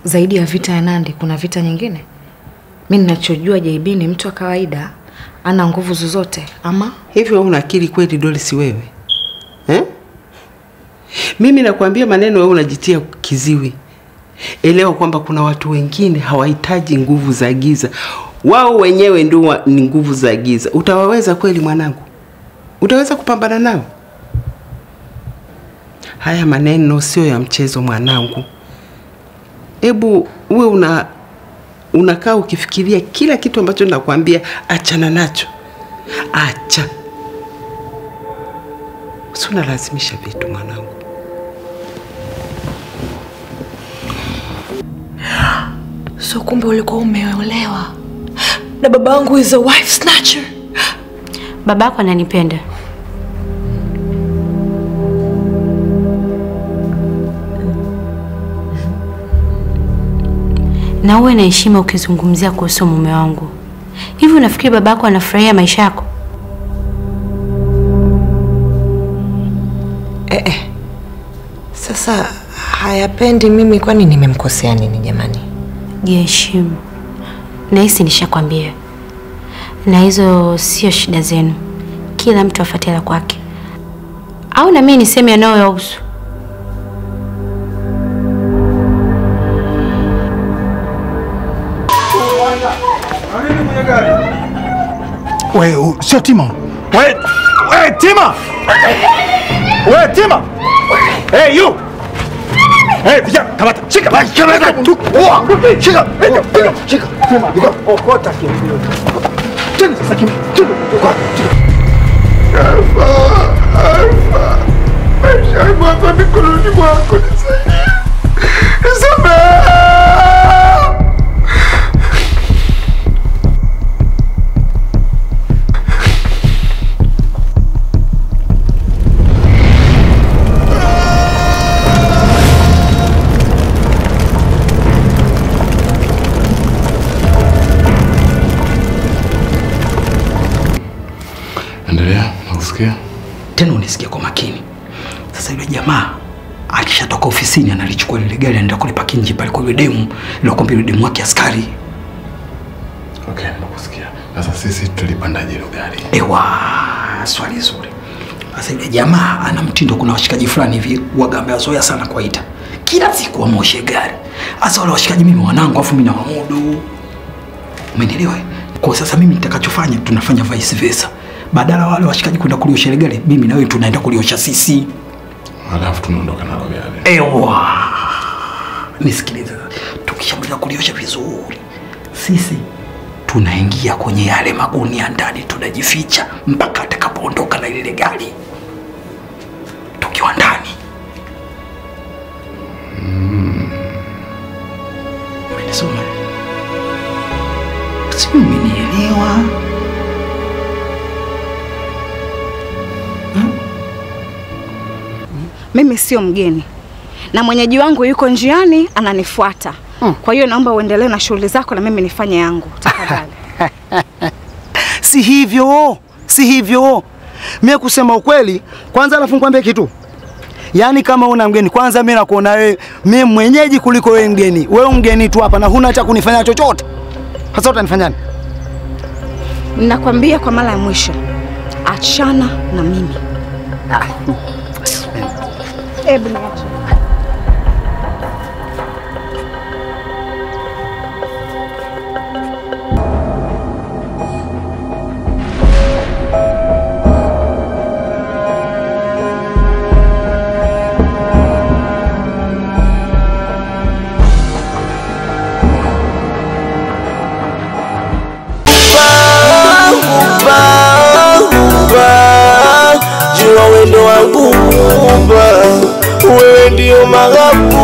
zaidi ya vita ya Nandi kuna vita nyingine? Mi ninachojua JB ni mtu wa kawaida, ana nguvu zozote ama Hivyo wewe una akili kweli Doris wewe eh? Mimi nakwambia maneno, wewe unajitia kiziwi. Elewa kwamba kuna watu wengine hawahitaji nguvu za giza, wao wenyewe ndio wa- ni nguvu za giza. Utawaweza kweli mwanangu? Utaweza kupambana nao? Haya maneno sio ya mchezo mwanangu. Hebu uwe una unakaa ukifikiria kila kitu ambacho nakwambia, achana nacho, acha. Si unalazimisha vitu mwanangu. So kumbe ulikuwa umeolewa na babangu is a wife snatcher. Babako ananipenda. Na uwe na heshima ukizungumzia kuhusu mume wangu. Hivi unafikiri babako anafurahia maisha yako? Eh, eh. Sasa hayapendi mimi, kwani nimemkosea nini jamani? Jiheshimu. Nahisi nishakwambia, na hizo sio shida zenu. Kila mtu afuate la kwake, au na mimi niseme yanayoyahusu. We, u- sio Tima. We, we Tima. We Tima. Hey you. Hey vijana, kamata. Shika. Kamata. Tu. Oa. Shika. Piga, piga. Shika. Tima. Piga. Okota kimbio. Tena sasa kimbio. Tena. Okota. Alfa. Alfa. Maisha yangu hapa mikononi mwako nisaidie. Nisamehe. Endelea, nakusikia. tena unisikia kwa makini. Sasa yule jamaa akishatoka ofisini analichukua lile gari anaenda kulipaki nje pale kwa yule demu, ilikwambia yule demu wake askari. Okay, nakusikia. Sasa sisi tulipandaje hilo gari? Ewa, swali zuri. Sasa yule jamaa ana mtindo, kuna washikaji fulani hivi waga amewazoea sana kuwaita kila siku wamoshe gari. Sasa wale washikaji mimi wanangu, afu mimi na wamudu, umenielewa? eh? Kwa sasa mimi nitakachofanya, tunafanya vice versa. Badala wale washikaji kwenda kuliosha ile gari, mimi na wewe tunaenda kuliosha sisi. Alafu tunaondoka nalo gari. Ewa, nisikilize, tukishamaliza kuliosha vizuri, sisi tunaingia kwenye yale magunia ndani, tunajificha mpaka atakapoondoka na lile gari. Tukiwa ndani, umenisoma? Si umenielewa? Mimi sio mgeni na mwenyeji wangu yuko njiani ananifuata. Kwa hiyo naomba uendelee na shughuli zako na mimi nifanye yangu tafadhali. si hivyo, si hivyo. Mimi kusema ukweli, kwanza alafu nikwambie kitu. Yaani kama una mgeni kwanza, mimi nakuona wewe mimi mwenyeji kuliko wewe mgeni. Wewe mgeni tu hapa na huna cha kunifanya chochote. Sasa utanifanyaje? Ninakwambia kwa mara ya mwisho, achana na mimi. Hebu niache. jua wendo wangu Muumba, wewe ndio maghabu